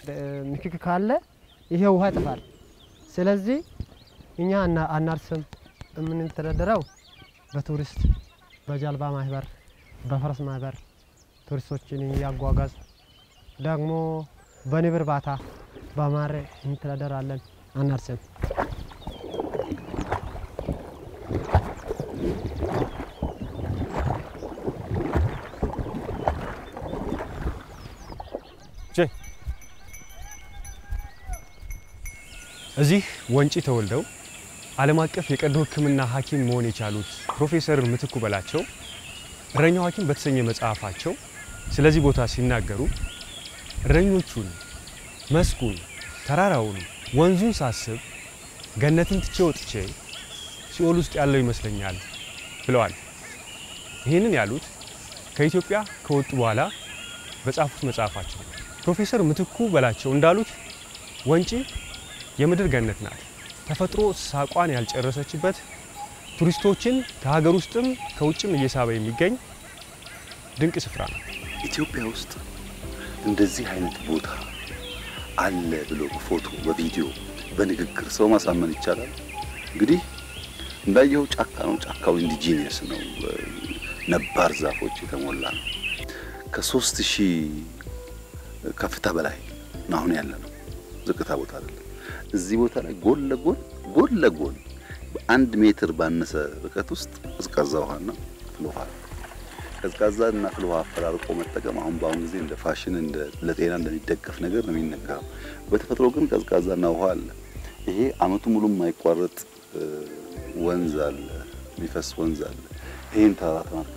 ንክክ ካለ ይሄ ውሃ ይጠፋል። ስለዚህ እኛ አና- አናርስም። የምንተዳደረው በቱሪስት በጀልባ ማህበር፣ በፈረስ ማህበር ቱሪስቶችን እያጓጓዝ ደግሞ በንብ እርባታ በማር እንተዳደራለን። አናርስም። እዚህ ወንጪ ተወልደው ዓለም አቀፍ የቀዶ ሕክምና ሐኪም መሆን የቻሉት ፕሮፌሰር ምትኩ በላቸው እረኛው ሐኪም በተሰኘ መጽሐፋቸው ስለዚህ ቦታ ሲናገሩ እረኞቹን፣ መስኩን፣ ተራራውን፣ ወንዙን ሳስብ ገነትን ትቼ ወጥቼ ሲኦል ውስጥ ያለው ይመስለኛል ብለዋል። ይህንን ያሉት ከኢትዮጵያ ከወጡ በኋላ በጻፉት መጽሐፋቸው ነው። ፕሮፌሰር ምትኩ በላቸው እንዳሉት ወንጪ የምድር ገነት ናት። ተፈጥሮ ሳቋን ያልጨረሰችበት ቱሪስቶችን ከሀገር ውስጥም ከውጭም እየሳበ የሚገኝ ድንቅ ስፍራ ነው። ኢትዮጵያ ውስጥ እንደዚህ አይነት ቦታ አለ ብሎ በፎቶ በቪዲዮ በንግግር ሰው ማሳመን ይቻላል? እንግዲህ እንዳየው ጫካ ነው። ጫካው ኢንዲጂኒየስ ነው። ነባር ዛፎች የተሞላ ነው። ከሶስት ሺህ ከፍታ በላይ ነው አሁን ያለ ነው። ዝቅታ ቦታ አይደለም። እዚህ ቦታ ላይ ጎን ለጎን ጎን ለጎን በአንድ ሜትር ባነሰ ርቀት ውስጥ ቀዝቃዛ ውሃና ፍል ውሃ ነው። ቀዝቃዛ እና ፍል ውሃ አፈራርቆ መጠቀም አሁን በአሁኑ ጊዜ እንደ ፋሽን እንደ ለጤና እንደሚደገፍ ነገር ነው የሚነገረው። በተፈጥሮ ግን ቀዝቃዛና ውሃ አለ። ይሄ አመቱ ሙሉ የማይቋረጥ ወንዝ አለ፣ የሚፈስ ወንዝ አለ። ይሄን ተራራ ተመልከት።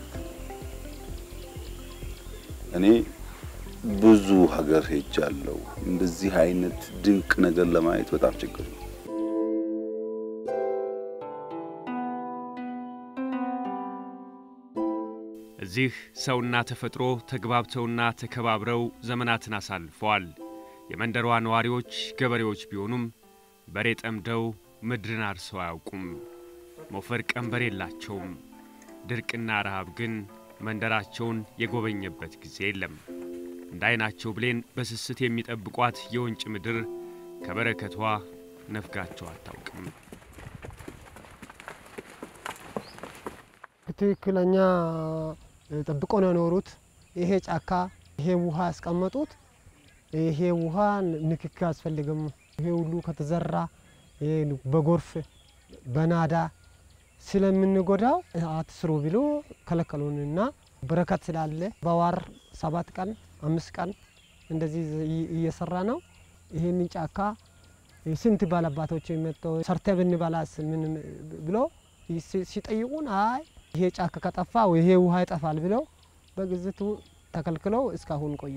እኔ ብዙ ሀገር ሄጃለሁ። እንደዚህ አይነት ድንቅ ነገር ለማየት በጣም ችግር ነው። እዚህ ሰውና ተፈጥሮ ተግባብተውና ተከባብረው ዘመናትን አሳልፈዋል። የመንደሯ ነዋሪዎች ገበሬዎች ቢሆኑም በሬ ጠምደው ምድርን አርሰው አያውቁም። ሞፈር ቀንበር የላቸውም። ድርቅና ረሃብ ግን መንደራቸውን የጎበኘበት ጊዜ የለም። እንደ ዓይናቸው ብሌን በስስት የሚጠብቋት የወንጭ ምድር ከበረከቷ ነፍጋቸው አታውቅም። ትክክለኛ ጠብቆ ነው የኖሩት። ይሄ ጫካ ይሄ ውሃ ያስቀመጡት ይሄ ውሃ ንክክ አያስፈልግም። ይሄ ሁሉ ከተዘራ ይሄ በጎርፍ በናዳ ስለምንጎዳው አትስሩ ብሎ ከለከሉንና በረከት ስላለ በዋር ሰባት ቀን አምስት ቀን እንደዚህ እየሰራ ነው። ይህንን ጫካ ስንት ባለአባቶች መጥተው ሰርተ ብንበላስ ምን ብሎ ሲጠይቁን አይ ይሄ ጫካ ከጠፋ ይሄ ውሃ ይጠፋል ብለው በግዝቱ ተከልክለው እስካሁን ቆየ።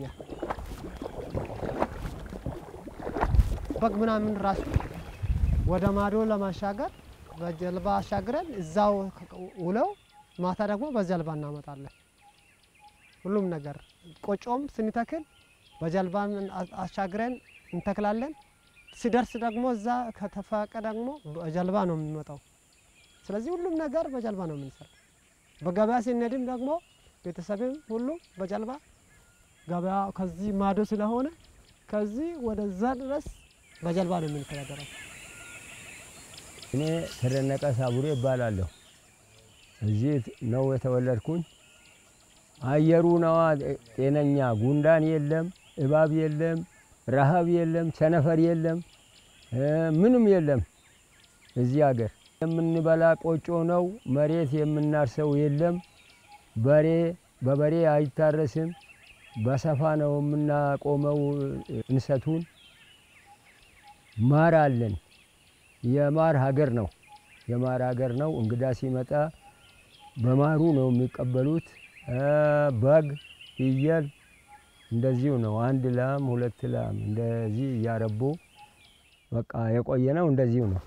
በግ ምናምን ራሱ ወደ ማዶ ለማሻገር በጀልባ አሻግረን እዛው ውለው ማታ ደግሞ በጀልባ እናመጣለን። ሁሉም ነገር ቆጮም ስንተክል በጀልባ አሻግረን እንተክላለን። ሲደርስ ደግሞ እዛ ከተፋቀ ደግሞ በጀልባ ነው የሚመጣው። ስለዚህ ሁሉም ነገር በጀልባ ነው የምንሰራ። በገበያ ሲነድም ደግሞ ቤተሰብም ሁሉም በጀልባ ገበያ ከዚህ ማዶ ስለሆነ ከዚህ ወደዛ ድረስ በጀልባ ነው የምንተዳደረው። እኔ ተደነቀ ሳቡሬ እባላለሁ። እዚህ ነው የተወለድኩኝ። አየሩ ነዋ ጤነኛ፣ ጉንዳን የለም፣ እባብ የለም፣ ረሃብ የለም፣ ቸነፈር የለም፣ ምንም የለም። እዚህ ሀገር የምንበላ ቆጮ ነው። መሬት የምናርሰው የለም። በሬ በበሬ አይታረስም። በሰፋ ነው የምናቆመው እንሰቱን። ማር አለን። የማር ሀገር ነው። የማር ሀገር ነው። እንግዳ ሲመጣ በማሩ ነው የሚቀበሉት። በግ፣ ፍየል እንደዚሁ ነው። አንድ ላም፣ ሁለት ላም እንደዚህ እያረቡ በቃ የቆየ ነው። እንደዚሁ ነው።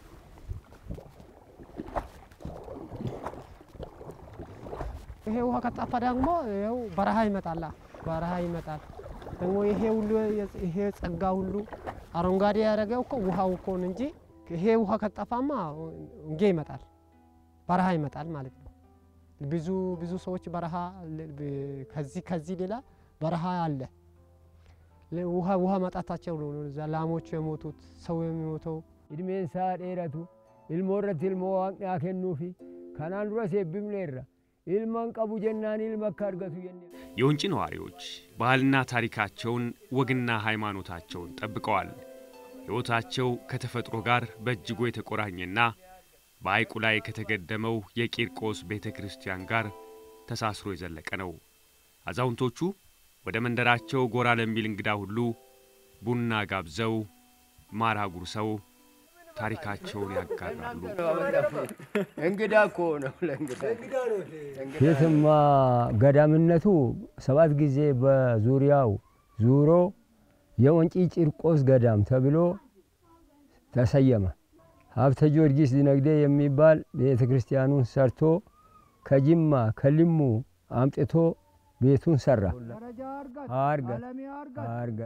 ይሄ ውሃ ከጠፋ ደግሞ ይኸው በረሃ ይመጣላ። በረሃ ይመጣል ደግሞ ይሄ ሁሉ ይሄ ጸጋ ሁሉ አረንጓዴ ያደረገው እኮ ውሃው እኮ ነው እንጂ ይሄ ውሃ ከጠፋማ እንጌ ይመጣል፣ በረሃ ይመጣል ማለት ነው። ብዙ ብዙ ሰዎች በረሃ ከዚህ ከዚህ ሌላ በረሃ አለ። ውሃ ውሃ ማጣታቸው ነው እዛ ላሞቹ የሞቱት ሰው የሚሞተው Ilmeen isaa dheeratu ilmoo irratti ilmoo waaqni haa kennuufi kanaan dura seebbifneerra ilman qabu jennaan ilma akka argatu jenne. የወንጪ ነዋሪዎች ባህልና ታሪካቸውን ወግና ሃይማኖታቸውን ጠብቀዋል። ሕይወታቸው ከተፈጥሮ ጋር በእጅጉ የተቆራኘና በሐይቁ ላይ ከተገደመው የቂርቆስ ቤተ ክርስቲያን ጋር ተሳስሮ የዘለቀ ነው። አዛውንቶቹ ወደ መንደራቸው ጎራ ለሚል እንግዳ ሁሉ ቡና ጋብዘው ማር አጉርሰው ታሪካቸውን ያጋራሉ። እንግዳ እኮ ነው ለእንግዳ የትማ ገዳምነቱ ሰባት ጊዜ በዙሪያው ዙሮ የወንጪ ቂርቆስ ገዳም ተብሎ ተሰየመ። ሀብተ ጊዮርጊስ ዲነግዴ የሚባል ቤተ ክርስቲያኑን ሰርቶ ከጅማ ከልሙ አምጥቶ ቤቱን ሰራ። አርገ አርገ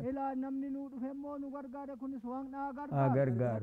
አገርጋር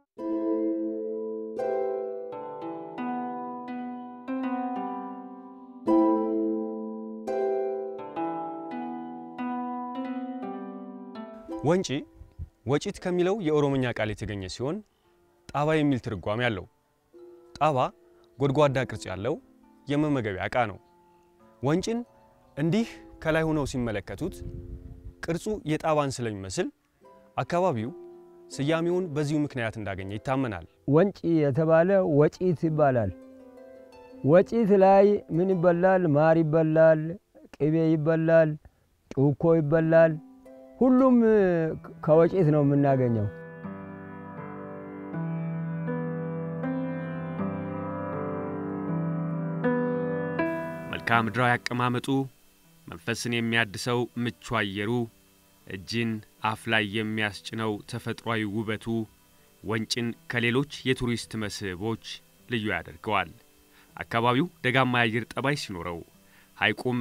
ወንጪ ወጪት ከሚለው የኦሮምኛ ቃል የተገኘ ሲሆን ጣባ የሚል ትርጓሜ አለው። ጣባ ጎድጓዳ ቅርጽ ያለው የመመገቢያ ዕቃ ነው። ወንጭን እንዲህ ከላይ ሆነው ሲመለከቱት ቅርጹ የጣባን ስለሚመስል አካባቢው ስያሜውን በዚሁ ምክንያት እንዳገኘ ይታመናል። ወንጪ የተባለ ወጪት ይባላል። ወጪት ላይ ምን ይበላል? ማር ይበላል፣ ቅቤ ይበላል፣ ጩኮ ይበላል። ሁሉም ከወጪት ነው የምናገኘው። መልክዓ ምድራዊ አቀማመጡ፣ መንፈስን የሚያድሰው ምቹ አየሩ፣ እጅን አፍ ላይ የሚያስጭነው ተፈጥሯዊ ውበቱ ወንጭን ከሌሎች የቱሪስት መስህቦች ልዩ ያደርገዋል። አካባቢው ደጋማ የአየር ጠባይ ሲኖረው ሐይቁም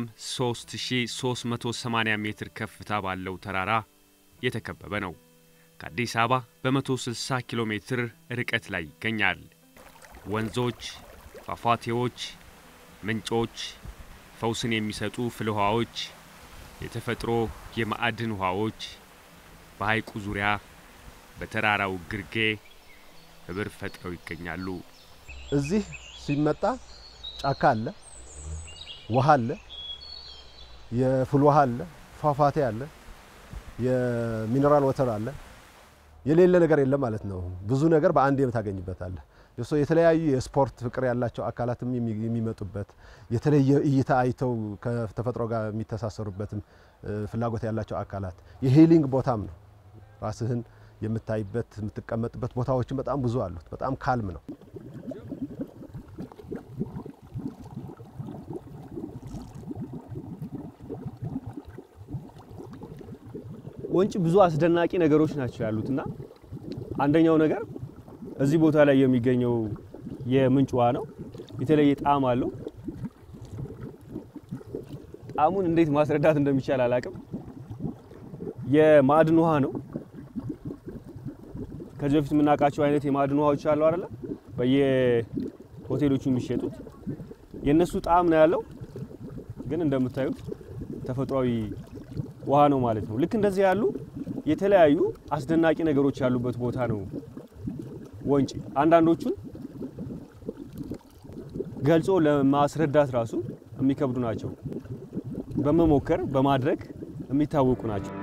3380 ሜትር ከፍታ ባለው ተራራ የተከበበ ነው። ከአዲስ አበባ በ160 ኪሎ ሜትር ርቀት ላይ ይገኛል። ወንዞች፣ ፏፏቴዎች፣ ምንጮች፣ ፈውስን የሚሰጡ ፍልውሃዎች፣ የተፈጥሮ የማዕድን ውሃዎች በሐይቁ ዙሪያ በተራራው ግርጌ ህብር ፈጥረው ይገኛሉ። እዚህ ሲመጣ ጫካ አለ፣ ውሃ አለ፣ የፍል ውሃ አለ፣ ፏፏቴ አለ፣ የሚነራል ወተር አለ። የሌለ ነገር የለም ማለት ነው። ብዙ ነገር በአንድ ታገኝበታለህ። የሶ የተለያዩ የስፖርት ፍቅር ያላቸው አካላትም የሚመጡበት የተለየ እይታ አይተው ከተፈጥሮ ጋር የሚተሳሰሩበትም ፍላጎት ያላቸው አካላት የሂሊንግ ቦታም ነው። ራስህን የምታይበት የምትቀመጥበት ቦታዎችን በጣም ብዙ አሉት። በጣም ካልም ነው። ወንጭ ብዙ አስደናቂ ነገሮች ናቸው ያሉትና አንደኛው ነገር እዚህ ቦታ ላይ የሚገኘው የምንጭ ውሃ ነው። የተለየ ጣዕም አለው። ጣዕሙን እንዴት ማስረዳት እንደሚቻል አላቅም። የማዕድን ውሃ ነው። ከዚህ በፊት የምናውቃቸው አይነት የማዕድን ውሃዎች አሉ አይደለ? በየሆቴሎቹ የሚሸጡት የእነሱ ጣዕም ነው ያለው። ግን እንደምታዩት ተፈጥሯዊ ውሃ ነው ማለት ነው። ልክ እንደዚህ ያሉ የተለያዩ አስደናቂ ነገሮች ያሉበት ቦታ ነው ወንጪ። አንዳንዶቹን ገልጾ ለማስረዳት ራሱ የሚከብዱ ናቸው። በመሞከር በማድረግ የሚታወቁ ናቸው።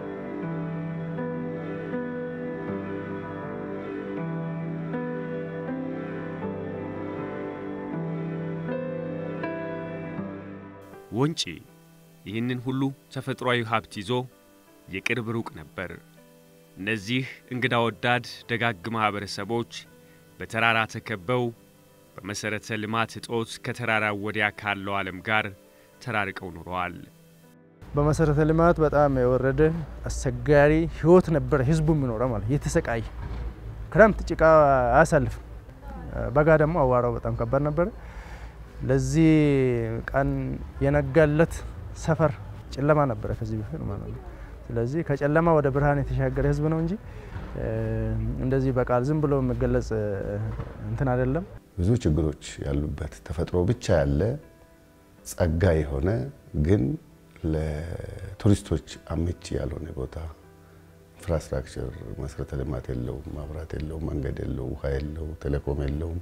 ወንጪ ይህንን ሁሉ ተፈጥሯዊ ሀብት ይዞ የቅርብ ሩቅ ነበር። እነዚህ እንግዳ ወዳድ ደጋግ ማኅበረሰቦች በተራራ ተከበው በመሠረተ ልማት እጦት ከተራራው ወዲያ ካለው ዓለም ጋር ተራርቀው ኖረዋል። በመሰረተ ልማት በጣም የወረደ አስቸጋሪ ህይወት ነበረ። ህዝቡ የሚኖረው ማለት እየተሰቃየ ክረምት ጭቃ አያሳልፍም። በጋ ደግሞ አዋራው በጣም ከባድ ነበረ። ለዚህ ቀን የነጋለት ሰፈር ጨለማ ነበረ ከዚህ በፊት ማለት ነው። ስለዚህ ከጨለማ ወደ ብርሃን የተሻገረ ህዝብ ነው እንጂ እንደዚህ በቃል ዝም ብሎ የሚገለጽ እንትን አይደለም። ብዙ ችግሮች ያሉበት ተፈጥሮ ብቻ ያለ ጸጋ የሆነ ግን ለቱሪስቶች አመቺ ያልሆነ ቦታ ኢንፍራስትራክቸር መሰረተ ልማት የለውም፣ መብራት የለውም፣ መንገድ የለው፣ ውሃ የለው፣ ቴሌኮም የለውም፣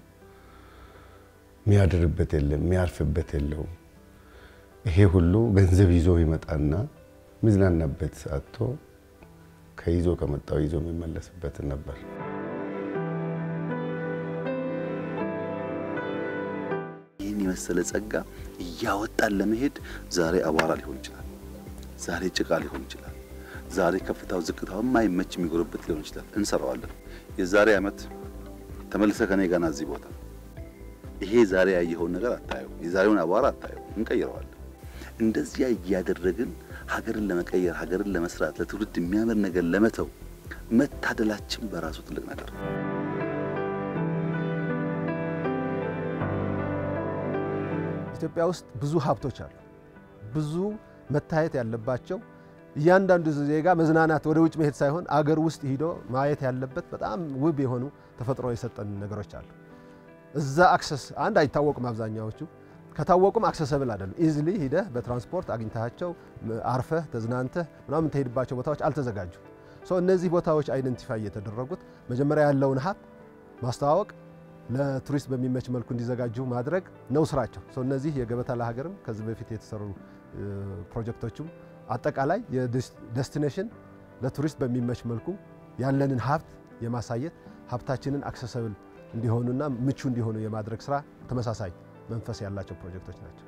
የሚያድርበት የለም፣ የሚያርፍበት የለውም። ይሄ ሁሉ ገንዘብ ይዞ ይመጣና የሚዝናናበት አጥቶ ከይዞ ከመጣው ይዞ የሚመለስበት ነበር። ይህን የመሰለ ጸጋ እያወጣን ለመሄድ ዛሬ አቧራ ሊሆን ይችላል፣ ዛሬ ጭቃ ሊሆን ይችላል፣ ዛሬ ከፍታው ዝቅታው የማይመች የሚጎርበት ሊሆን ይችላል። እንሰራዋለን። የዛሬ ዓመት ተመልሰ ከኔ ጋና እዚህ ቦታ ይሄ ዛሬ ያየኸውን ነገር አታየው፣ የዛሬውን አቧራ አታየው፣ እንቀይረዋለን። እንደዚያ እያደረግን ሀገርን ለመቀየር ሀገርን ለመስራት ለትውልድ የሚያምር ነገር ለመተው መታደላችን በራሱ ትልቅ ነገር ነው። ኢትዮጵያ ውስጥ ብዙ ሀብቶች አሉ። ብዙ መታየት ያለባቸው እያንዳንዱ ዜጋ መዝናናት ወደ ውጭ መሄድ ሳይሆን አገር ውስጥ ሂዶ ማየት ያለበት በጣም ውብ የሆኑ ተፈጥሮ የሰጠን ነገሮች አሉ። እዛ አክሰስ አንድ አይታወቁም። አብዛኛዎቹ ከታወቁም አክሰሰብል አይደሉም። ኢዝሊ ሂደህ በትራንስፖርት አግኝታቸው አርፈህ ተዝናንተህ ምናምን የምትሄድባቸው ቦታዎች አልተዘጋጁም። ሶ እነዚህ ቦታዎች አይደንቲፋይ የተደረጉት መጀመሪያ ያለውን ሀብት ማስተዋወቅ ለቱሪስት በሚመች መልኩ እንዲዘጋጁ ማድረግ ነው ስራቸው። ሶ እነዚህ የገበታ ለሀገርም ከዚህ በፊት የተሰሩ ፕሮጀክቶችም አጠቃላይ የዴስቲኔሽን ለቱሪስት በሚመች መልኩ ያለንን ሀብት የማሳየት ሀብታችንን አክሰሰብል እንዲሆኑና ምቹ እንዲሆኑ የማድረግ ስራ ተመሳሳይ መንፈስ ያላቸው ፕሮጀክቶች ናቸው።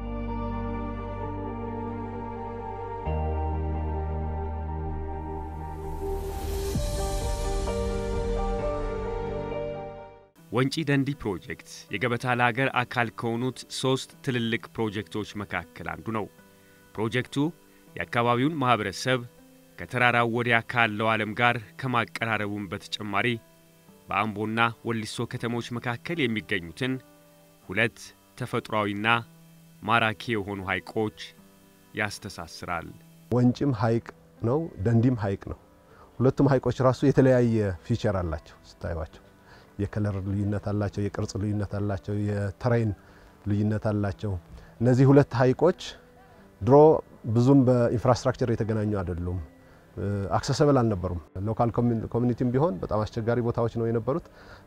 ወንጪ ደንዲ ፕሮጀክት የገበታ ለሀገር አካል ከሆኑት ሦስት ትልልቅ ፕሮጀክቶች መካከል አንዱ ነው። ፕሮጀክቱ የአካባቢውን ማኅበረሰብ ከተራራው ወዲያ ካለው ዓለም ጋር ከማቀራረቡም በተጨማሪ በአምቦና ወሊሶ ከተሞች መካከል የሚገኙትን ሁለት ተፈጥሯዊና ማራኪ የሆኑ ሐይቆች ያስተሳስራል። ወንጭም ሐይቅ ነው፣ ደንዲም ሐይቅ ነው። ሁለቱም ሐይቆች ራሱ የተለያየ ፊቸር አላቸው ስታዩቸው የከለር ልዩነት አላቸው፣ የቅርጽ ልዩነት አላቸው፣ የተሬን ልዩነት አላቸው። እነዚህ ሁለት ሐይቆች ድሮ ብዙም በኢንፍራስትራክቸር የተገናኙ አይደሉም፣ አክሰሰብል አልነበሩም። ሎካል ኮሚኒቲም ቢሆን በጣም አስቸጋሪ ቦታዎች ነው የነበሩት።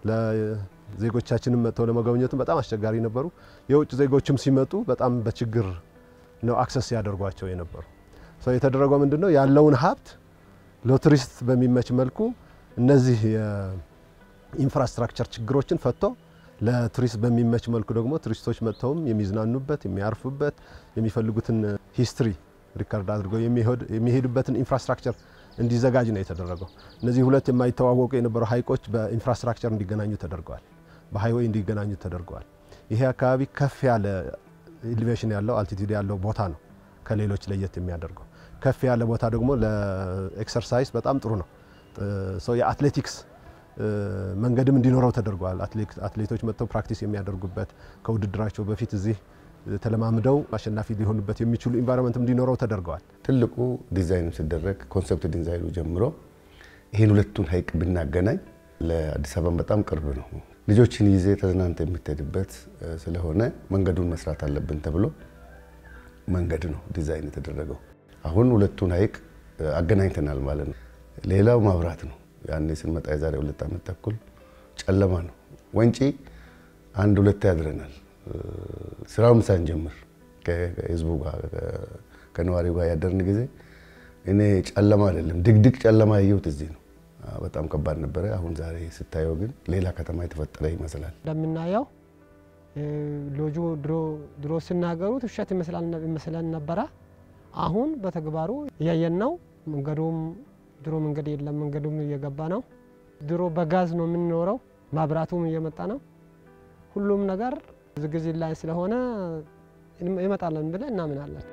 ለዜጎቻችንም መጥተው ለመጎብኘትም በጣም አስቸጋሪ ነበሩ። የውጭ ዜጎችም ሲመጡ በጣም በችግር ነው አክሰስ ያደርጓቸው የነበሩ። የተደረገው ምንድን ነው ያለውን ሀብት ለቱሪስት በሚመች መልኩ እነዚህ ኢንፍራስትራክቸር ችግሮችን ፈቶ ለቱሪስት በሚመች መልኩ ደግሞ ቱሪስቶች መጥተውም የሚዝናኑበት የሚያርፉበት የሚፈልጉትን ሂስትሪ ሪከርድ አድርገው የሚሄዱበትን ኢንፍራስትራክቸር እንዲዘጋጅ ነው የተደረገው። እነዚህ ሁለት የማይተዋወቁ የነበሩ ሀይቆች በኢንፍራስትራክቸር እንዲገናኙ ተደርገዋል። በሀይዌይ እንዲገናኙ ተደርገዋል። ይሄ አካባቢ ከፍ ያለ ኢሊቬሽን ያለው አልቲቲዩድ ያለው ቦታ ነው ከሌሎች ለየት የሚያደርገው። ከፍ ያለ ቦታ ደግሞ ለኤክሰርሳይዝ በጣም ጥሩ ነው። የአትሌቲክስ መንገድም እንዲኖረው ተደርጓል። አትሌቶች መጥተው ፕራክቲስ የሚያደርጉበት ከውድድራቸው በፊት እዚህ ተለማምደው አሸናፊ ሊሆኑበት የሚችሉ ኢንቫይሮንመንት እንዲኖረው ተደርገዋል። ትልቁ ዲዛይኑ ሲደረግ ኮንሰፕት ዲዛይኑ ጀምሮ ይህን ሁለቱን ሀይቅ ብናገናኝ ለአዲስ አበባ በጣም ቅርብ ነው። ልጆችን ይዜ ተዝናንተ የምትሄድበት ስለሆነ መንገዱን መስራት አለብን ተብሎ መንገድ ነው ዲዛይን የተደረገው። አሁን ሁለቱን ሀይቅ አገናኝተናል ማለት ነው። ሌላው ማብራት ነው። ያኔ ስንመጣ የዛሬ ሁለት ዓመት ተኩል ጨለማ ነው። ወንጪ አንድ ሁለት ያድረናል። ስራውም ሳንጀምር ከህዝቡ ጋር ከነዋሪው ጋር ያደርን ጊዜ እኔ ጨለማ አይደለም ድቅድቅ ጨለማ ያየሁት እዚህ ነው። በጣም ከባድ ነበረ። አሁን ዛሬ ስታየው ግን ሌላ ከተማ የተፈጠረ ይመስላል። እንደምናየው ሎጆ ድሮ ሲናገሩት ውሸት ይመስለን ነበረ። አሁን በተግባሩ እያየን ነው። መንገዱም ድሮ መንገድ የለም፣ መንገዱም እየገባ ነው። ድሮ በጋዝ ነው የምንኖረው፣ ማብራቱም እየመጣ ነው። ሁሉም ነገር ዝግጅት ላይ ስለሆነ ይመጣለን ብለን እናምናለን።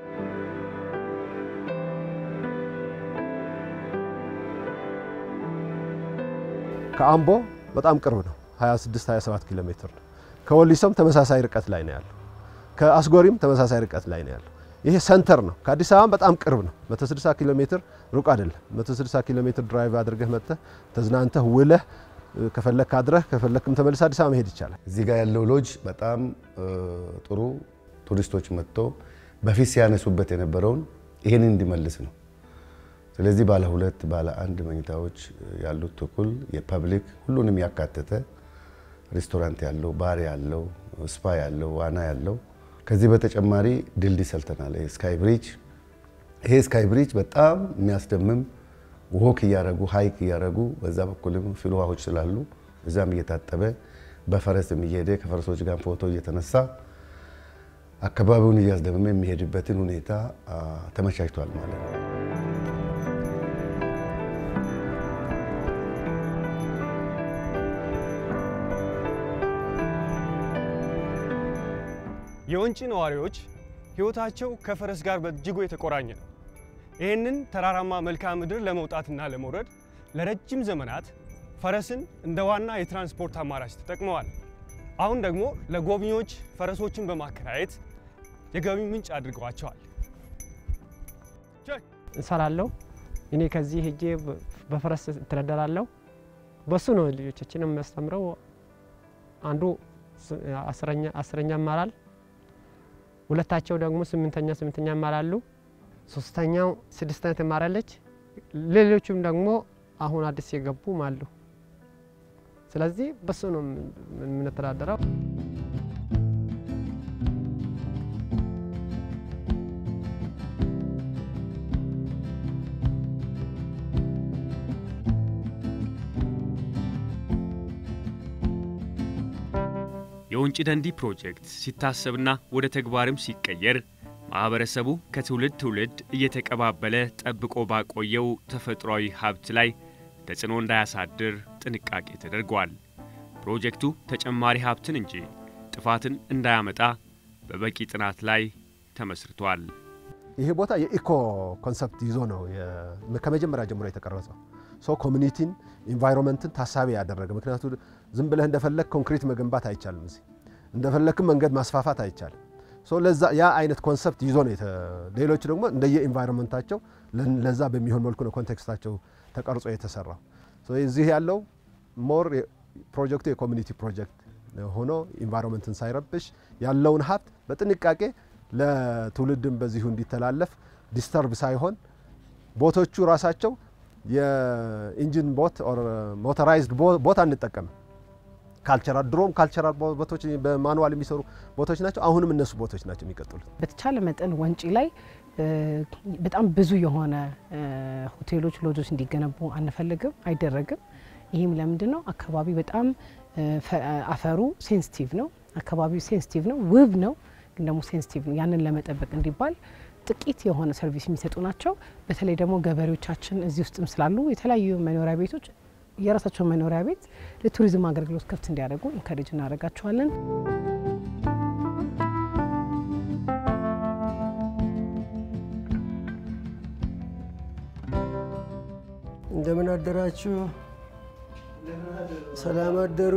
ከአምቦ በጣም ቅርብ ነው፣ 26 27 ኪሎ ሜትር ነው። ከወሊሶም ተመሳሳይ ርቀት ላይ ነው ያለው። ከአስጎሪም ተመሳሳይ ርቀት ላይ ነው ያለው። ይሄ ሰንተር ነው። ከአዲስ አበባ በጣም ቅርብ ነው። 160 ኪሎ ሜትር ሩቅ አይደለም። 160 ኪሎ ሜትር ድራይቭ አድርገህ መጥተህ ተዝናንተህ ውለህ ከፈለክ አድረህ ከፈለክም ተመልሰህ አዲስ አበባ መሄድ ይቻላል። እዚህ ጋር ያለው ሎጅ በጣም ጥሩ ቱሪስቶች መጥቶ በፊት ሲያነሱበት የነበረውን ይህንን እንዲመልስ ነው። ስለዚህ ባለ ሁለት ባለ አንድ መኝታዎች ያሉት ትኩል የፐብሊክ ሁሉንም ያካተተ ሬስቶራንት ያለው ባር ያለው ስፓ ያለው ዋና ያለው ከዚህ በተጨማሪ ድልድይ ሰርተናል። ስካይ ብሪጅ ይሄ ስካይ ብሪጅ በጣም የሚያስደምም ወክ እያረጉ ሀይክ እያረጉ በዛ በኩልም ፍል ውሃዎች ስላሉ እዛም እየታጠበ በፈረስ እየሄደ ከፈረሶች ጋር ፎቶ እየተነሳ አካባቢውን እያስደመመ የሚሄድበትን ሁኔታ ተመቻችቷል ማለት ነው። የወንጪ ነዋሪዎች ሕይወታቸው ከፈረስ ጋር በእጅጉ የተቆራኘ ነው። ይህንን ተራራማ መልክዓ ምድር ለመውጣትና ለመውረድ ለረጅም ዘመናት ፈረስን እንደ ዋና የትራንስፖርት አማራጭ ተጠቅመዋል። አሁን ደግሞ ለጎብኚዎች ፈረሶችን በማከራየት የገቢ ምንጭ አድርገዋቸዋል። እንሰራለሁ። እኔ ከዚህ ሄጄ በፈረስ እተዳደራለሁ። በሱ ነው ልጆቻችን የሚያስተምረው። አንዱ አስረኛ ይማራል፣ ሁለታቸው ደግሞ ስምንተኛ ስምንተኛ ይማራሉ፣ ሶስተኛው ስድስተኛ ትማራለች። ሌሎቹም ደግሞ አሁን አዲስ የገቡም አሉ። ስለዚህ በሱ ነው የምንተዳደረው። የወንጪ ደንዲ ፕሮጀክት ሲታሰብና ወደ ተግባርም ሲቀየር ማህበረሰቡ ከትውልድ ትውልድ እየተቀባበለ ጠብቆ ባቆየው ተፈጥሯዊ ሀብት ላይ ተጽዕኖ እንዳያሳድር ጥንቃቄ ተደርጓል። ፕሮጀክቱ ተጨማሪ ሀብትን እንጂ ጥፋትን እንዳያመጣ በበቂ ጥናት ላይ ተመስርቷል። ይሄ ቦታ የኢኮ ኮንሰፕት ይዞ ነው ከመጀመሪያ ጀምሮ የተቀረጸው። ሶ ኮሚኒቲን ኢንቫይሮንመንትን ታሳቢ ያደረገ ምክንያቱ ዝም ብለህ እንደፈለግ ኮንክሪት መገንባት አይቻልም። እዚህ እንደፈለግክም መንገድ ማስፋፋት አይቻልም። ሶ ለዛ ያ አይነት ኮንሰፕት ይዞ ነው። ሌሎች ደግሞ እንደየ ኢንቫይሮንመንታቸው ለዛ በሚሆን መልኩ ነው ኮንቴክስታቸው ተቀርጾ የተሰራው። እዚህ ያለው ሞር ፕሮጀክቱ የኮሚኒቲ ፕሮጀክት ሆኖ ኢንቫይሮንመንትን ሳይረብሽ ያለውን ሀብት በጥንቃቄ ለትውልድም በዚሁ እንዲተላለፍ ዲስተርብ ሳይሆን ቦቶቹ ራሳቸው የኢንጂን ቦት ሞተራይዝድ ቦት አንጠቀምም። ካልቸራል ድሮም ካልቸራል ቦቶች በማኑዋል የሚሰሩ ቦቶች ናቸው። አሁንም እነሱ ቦቶች ናቸው የሚቀጥሉት። በተቻለ መጠን ወንጪ ላይ በጣም ብዙ የሆነ ሆቴሎች፣ ሎጆች እንዲገነቡ አንፈልግም፣ አይደረግም። ይህም ለምንድን ነው? አካባቢ በጣም አፈሩ ሴንሲቲቭ ነው። አካባቢው ሴንሲቲቭ ነው፣ ውብ ነው፣ ግን ደግሞ ሴንሲቲቭ ነው። ያንን ለመጠበቅ እንዲባል ጥቂት የሆነ ሰርቪስ የሚሰጡ ናቸው። በተለይ ደግሞ ገበሬዎቻችን እዚህ ውስጥም ስላሉ የተለያዩ መኖሪያ ቤቶች የራሳቸው መኖሪያ ቤት ለቱሪዝም አገልግሎት ክፍት እንዲያደርጉ ኢንካሬጅ እናደርጋቸዋለን። እንደምን አደራችሁ? ሰላም አደሩ?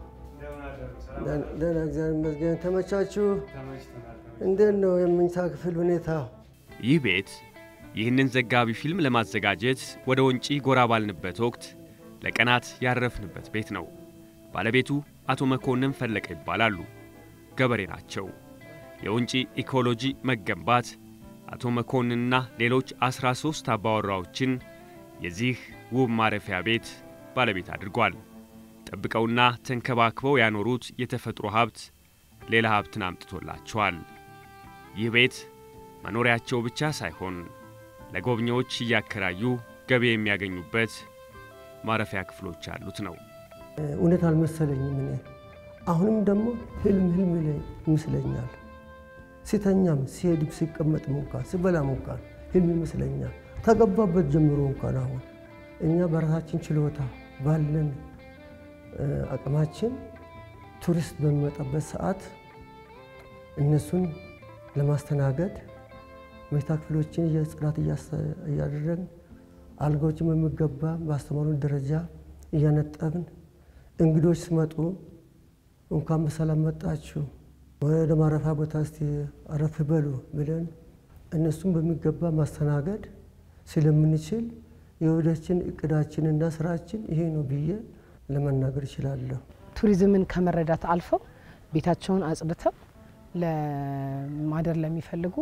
ደህና እግዚአብሔር ይመስገን። ተመቻችሁ? እንዴት ነው የመኝታ ክፍል ሁኔታ? ይህ ቤት ይህንን ዘጋቢ ፊልም ለማዘጋጀት ወደ ወንጪ ጎራ ባልንበት ወቅት ለቀናት ያረፍንበት ቤት ነው። ባለቤቱ አቶ መኮንን ፈለቀ ይባላሉ። ገበሬ ናቸው። የወንጪ ኢኮሎጂ መገንባት አቶ መኮንንና ሌሎች 13 አባወራዎችን የዚህ ውብ ማረፊያ ቤት ባለቤት አድርጓል። ጠብቀውና ተንከባክበው ያኖሩት የተፈጥሮ ሀብት ሌላ ሀብትን አምጥቶላቸዋል። ይህ ቤት መኖሪያቸው ብቻ ሳይሆን ለጎብኚዎች እያከራዩ ገቢ የሚያገኙበት ማረፊያ ክፍሎች ያሉት ነው። እውነት አልመሰለኝም። እኔ አሁንም ደግሞ ህልም ህልም ይመስለኛል። ሲተኛም ሲሄድም ሲቀመጥም እንኳን ሲበላም እንኳን ህልም ይመስለኛል። ተገባበት ጀምሮ እንኳን አሁን እኛ በራሳችን ችሎታ ባለን አቅማችን ቱሪስት በሚመጣበት ሰዓት እነሱን ለማስተናገድ መኝታ ክፍሎችን የጽዳት እያደረግን አልጋዎችን በሚገባ በአስተማሩን ደረጃ እያነጠብን እንግዶች ሲመጡ እንኳን በሰላም መጣችሁ ወደ ማረፊያ ቦታ እስቲ አረፍ በሉ ብለን እነሱን በሚገባ ማስተናገድ ስለምንችል የወደችን እቅዳችንና ስራችን ይሄ ነው ብዬ ለመናገር እችላለሁ። ቱሪዝምን ከመረዳት አልፈው ቤታቸውን አጽድተው ለማደር ለሚፈልጉ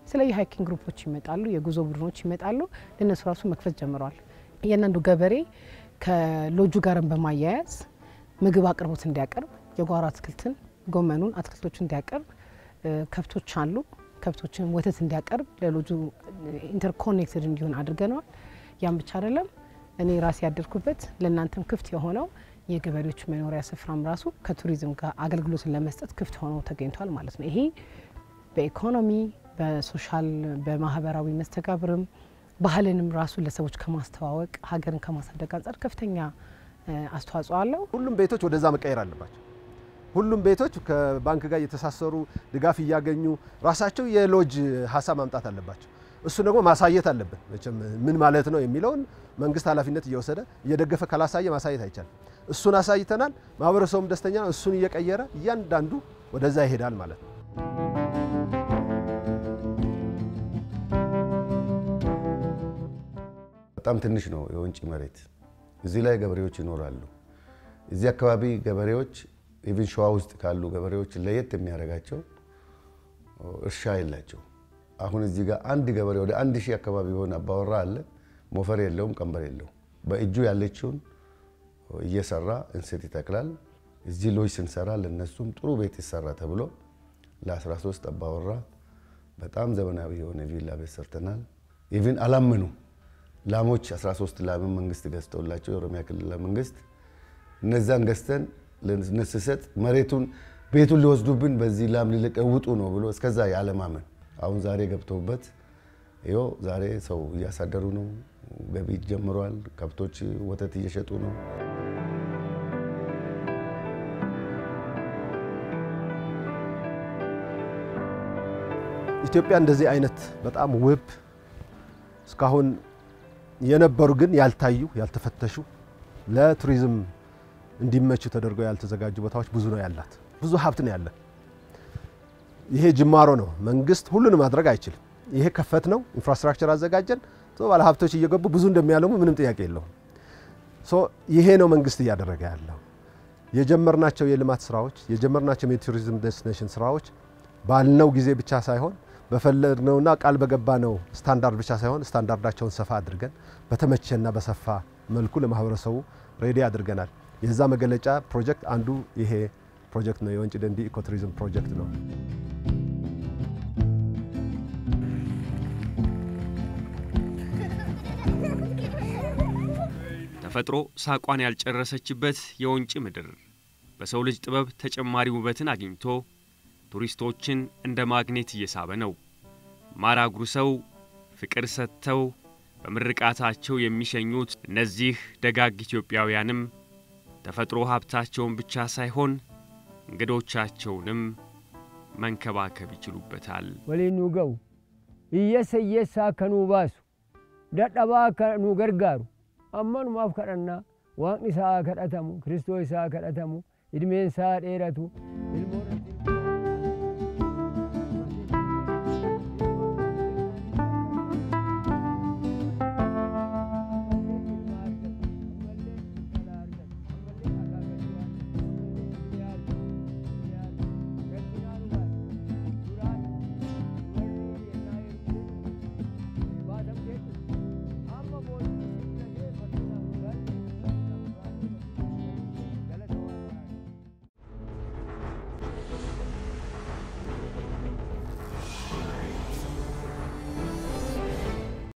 የተለያዩ ሃይኪንግ ግሩፖች ይመጣሉ፣ የጉዞ ቡድኖች ይመጣሉ። ለእነሱ ራሱ መክፈት ጀምረዋል። እያንዳንዱ ገበሬ ከሎጁ ጋርን በማያያዝ ምግብ አቅርቦት እንዲያቀርብ የጓሮ አትክልትን፣ ጎመኑን፣ አትክልቶችን እንዲያቀርብ ከብቶች አሉ ከብቶችን ወተት እንዲያቀርብ ለሎጁ ኢንተርኮኔክትድ እንዲሆን አድርገነዋል። ያም ብቻ አይደለም፣ እኔ ራሴ ያደርኩበት ለእናንተም ክፍት የሆነው የገበሬዎች መኖሪያ ስፍራም ራሱ ከቱሪዝም ጋር አገልግሎትን ለመስጠት ክፍት ሆኖ ተገኝቷል ማለት ነው። ይሄ በኢኮኖሚ በሶሻል በማህበራዊ መስተጋብርም ባህልንም ራሱ ለሰዎች ከማስተዋወቅ ሀገርን ከማሳደግ አንጻር ከፍተኛ አስተዋጽኦ አለው። ሁሉም ቤቶች ወደዛ መቀየር አለባቸው። ሁሉም ቤቶች ከባንክ ጋር እየተሳሰሩ ድጋፍ እያገኙ ራሳቸው የሎጅ ሀሳብ ማምጣት አለባቸው። እሱ ደግሞ ማሳየት አለብን። መቼም ምን ማለት ነው የሚለውን መንግስት ኃላፊነት እየወሰደ እየደገፈ ካላሳየ ማሳየት አይቻልም። እሱን አሳይተናል። ማህበረሰቡም ደስተኛ ነው። እሱን እየቀየረ እያንዳንዱ ወደዛ ይሄዳል ማለት ነው። በጣም ትንሽ ነው የወንጪ መሬት። እዚህ ላይ ገበሬዎች ይኖራሉ። እዚህ አካባቢ ገበሬዎች ኢቭን ሸዋ ውስጥ ካሉ ገበሬዎች ለየት የሚያደርጋቸው እርሻ የላቸው። አሁን እዚህ ጋር አንድ ገበሬ ወደ አንድ ሺህ አካባቢ የሆነ አባወራ አለ። ሞፈር የለውም፣ ቀንበር የለውም። በእጁ ያለችውን እየሰራ እንስት ይተክላል። እዚህ ሎጅ ስንሰራ ለነሱም ጥሩ ቤት ይሰራ ተብሎ ለ13 አባወራ በጣም ዘመናዊ የሆነ ቪላ ቤት ሰርተናል። ኢቭን አላመኑ ላሞች 13 ላምን መንግስት ገዝተውላቸው የኦሮሚያ ክልል መንግስት እነዛን ገዝተን ለነስሰጥ መሬቱን ቤቱን ሊወስዱብን በዚህ ላም ሊለቀውጡ ነው ብሎ እስከዛ ያለማመን አሁን ዛሬ ገብተውበት ይኸው ዛሬ ሰው እያሳደሩ ነው። ገቢ ጀምሯል። ከብቶች ወተት እየሸጡ ነው። ኢትዮጵያ እንደዚህ አይነት በጣም ውብ እስካሁን የነበሩ ግን ያልታዩ ያልተፈተሹ ለቱሪዝም እንዲመቹ ተደርገው ያልተዘጋጁ ቦታዎች ብዙ ነው ያላት። ብዙ ሀብት ነው ያለን። ይሄ ጅማሮ ነው። መንግስት ሁሉንም ማድረግ አይችልም። ይሄ ከፈት ነው፣ ኢንፍራስትራክቸር አዘጋጀን። ባለ ሀብቶች እየገቡ ብዙ እንደሚያለሙ ምንም ጥያቄ የለውም። ይሄ ነው መንግስት እያደረገ ያለው። የጀመርናቸው የልማት ስራዎች የጀመርናቸው የቱሪዝም ዴስቲኔሽን ስራዎች ባልነው ጊዜ ብቻ ሳይሆን በፈለግነውና ቃል በገባነው ስታንዳርድ ብቻ ሳይሆን ስታንዳርዳቸውን ሰፋ አድርገን በተመቸና በሰፋ መልኩ ለማህበረሰቡ ሬዲ አድርገናል። የዛ መገለጫ ፕሮጀክት አንዱ ይሄ ፕሮጀክት ነው። የወንጪ ደንዲ ኢኮቱሪዝም ፕሮጀክት ነው። ተፈጥሮ ሳቋን ያልጨረሰችበት የወንጪ ምድር በሰው ልጅ ጥበብ ተጨማሪ ውበትን አግኝቶ ቱሪስቶችን እንደ ማግኔት እየሳበ ነው። ማር አጉርሰው ፍቅር ሰጥተው በምርቃታቸው የሚሸኙት እነዚህ ደጋግ ኢትዮጵያውያንም ተፈጥሮ ሀብታቸውን ብቻ ሳይሆን እንግዶቻቸውንም መንከባከብ ይችሉበታል። ወሊን ኑ ገው እየሰ እየሳ ከኑ ባሱ ደደባ ከኑ ገርጋሩ አመኑማፍ ከደና waaqni isaa kadhatamu kiristoos isaa kadhatamu ilmeen isaa dheeratu ilmoon